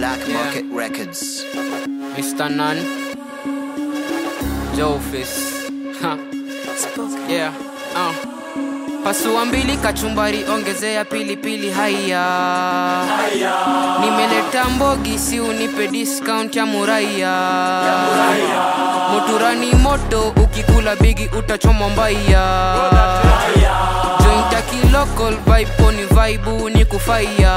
Black Market Records. Mr. Nun, Jofis. Ha. Yeah. Uh. Pasua mbili kachumbari, ongezea pilipili haya. Nimeleta mbogi, si unipe discount ya muraya. Moturani moto, ukikula bigi utachomwa mbaya. Joint ya kilocal vibe poni vibe ni kufaya.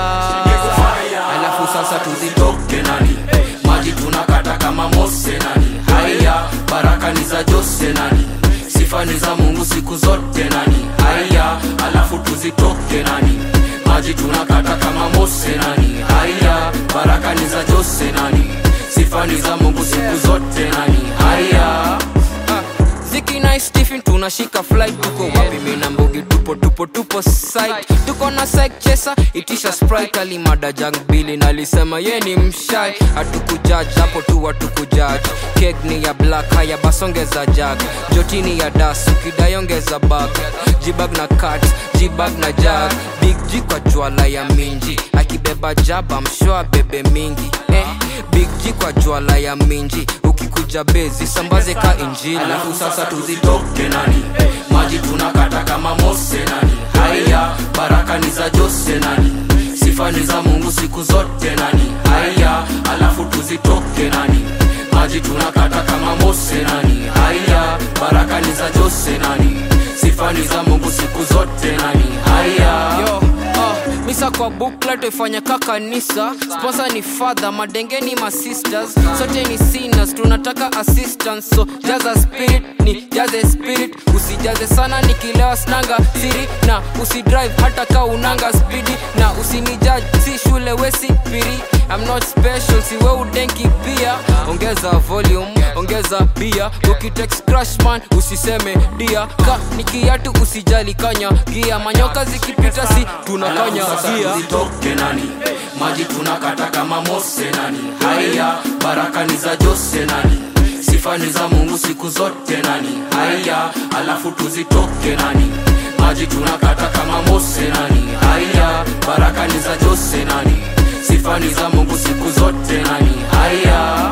alafu sasa tuzitoke nani maji tunakata kama mose nani haya baraka ni za jose nani sifa ni za mungu siku zote nani haya alafu tuzitoke nani maji tunakata kama mose nani haya baraka ni za jose nani sifa ni za mungu siku zote nani haya Ah, Ziki na Stephen tunashika flight tuko wapi mimi na mbogi tupo tupo tupo site tuko na side chesa itisha sprite alimada jang bili nalisema ye ni mshai hatukujudge hapo tu hatukujudge cake ni ya black haya basongeza jag jotini ya das ukidayongeza bag jibag na cut jibag na jag big G kwa jwala ya minji akibeba jaba mshwa bebe mingi eh, big G kwa jwala ya minji ukikuja bezi sambaze ka injili alafu sasa tuzitoke nani maji tunakata kama mose nani haya baraka ni za jose nani sifa ni za mungu siku zote nani haya alafu tuzitoke nani maji tunakata kama mose nani haya baraka ni za jose nani sifa ni za mungu siku zote nani haya yo uh, misa kwa bukla ifanya ka kanisa sponsor ni father madenge ni masisters sote ni sinners tunataka assistance so jaza spirit ni jaze spirit usijaze sana nikilewa snanga siri na usidrive hata ka unanga spidi na usinijudge si shule wesi piri I'm not special siwe udenki pia ongeza volume ongeza bia ukitex crushman usiseme dia ka nikiatu usijali kanya gia manyoka zikipita si tunakanya Alafu sasa gia tuzitoke nani maji tunakata kama mose nani haya baraka ni za jose nani sifa ni za mungu siku zote nani haya alafu tuzitoke nani maji tunakata kama mose nani haya baraka ni za jose nani sifa ni za mungu siku zote nani haya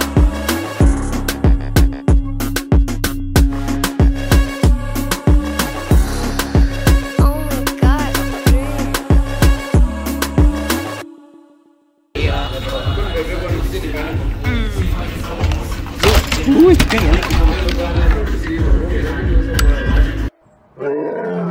Oh my god. Ui, quem é?